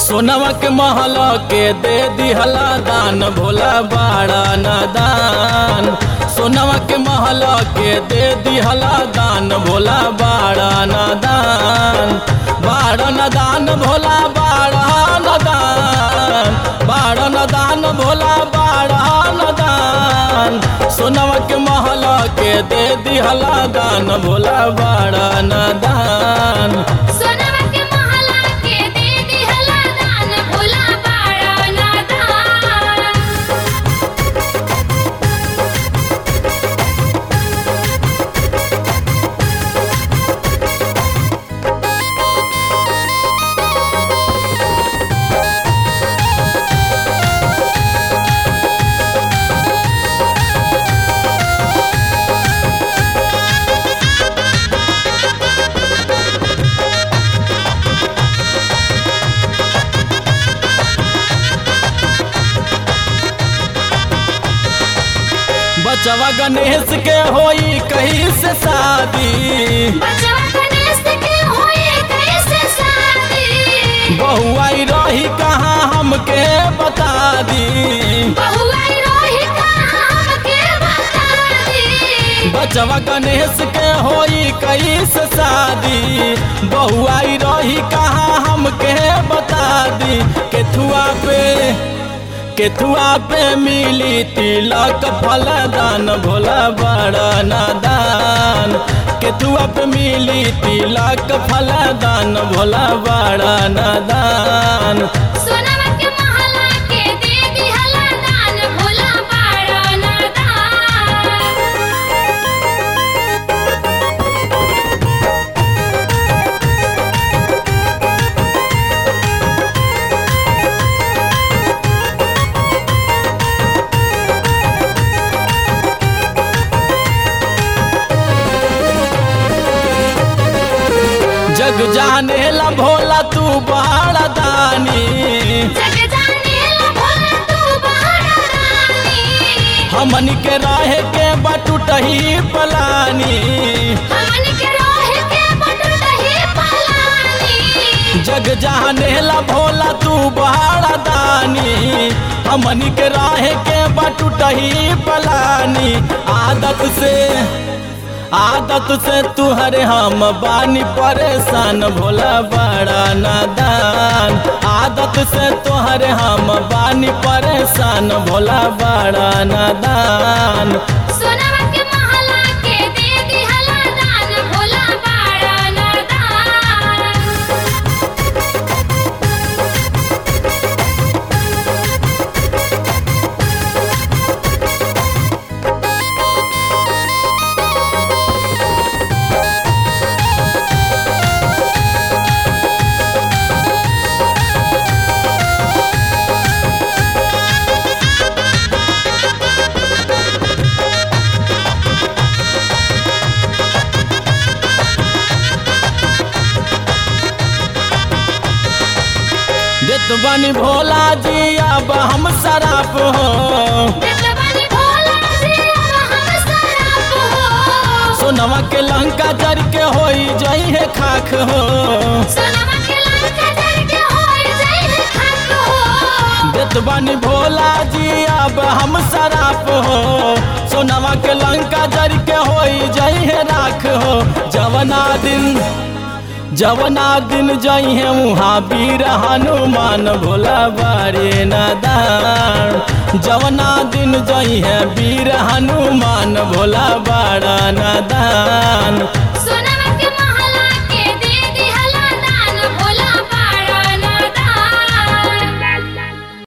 सोनवा के महल के दे दिहला दान भोला बाड़ा नादान सोनवा के महल के दे दिहला दान भोला बाड़ा नादान बाड़ा नादान भोला बाड़ा नादान बाड़ा नादान भोला बाड़ा नादान सोनवा के महल के दे दिहला दान भोला बाड़ा नादान सोनवा के महला के दे दिहला दान भोला बाड़ा नादान बचवा गणेश के होई कहीं से शादी बचवा गणेश के होए कैसे शादी बहुआई रही कहाँ हमके बता दी बहुआई रोही कहाँ हमके बता दी बचवा गणेश के होई कहीं से शादी बहुआई रही कहाँ हमके बता दी केथुआ पे केथुआ पे मिली तिलक फलदान भोला बड़ा नादान केथुआ पे मिली तिलक फलदान भोला बड़ा नादान सोनवा के महला के दे दिहला दान भोला बाड़ा नादान जग जाने ला भोला तू बड़ा दानी जग जाने ला भोला तू बाड़ा रानी हमन के रहे के बटुटही पलानी हमन के रोहे के बटुटही पलानी जग जाने ला भोला तू बड़ा दानी हमन के रहे के बटुटही पलानी आदत से आदत से तुहरे हम बानी परेशान भोला बड़ा नादान आदत से तुहरे हम बानी परेशान भोला बड़ा नादान सोनवा के महला के दे दिहला दान भोला बाड़ा नादान देत बानी भोला जी अब हम शराब हो देवनी भोला जी अब हम सराप हो सोनवा के लंका जर के होई जई है खाख हो सोनवा के लंका जर के होए जई खाक हो देत बानी भोला जी अब हम शराब हो सोनवा के लंका जर के होई जई है राख हो जवना दिन जवना दिन जई है वहाँ वीर हनुमान भोला बारे नादान जवना दिन जई है वीर हनुमान भोला बाड़ा नादान सोना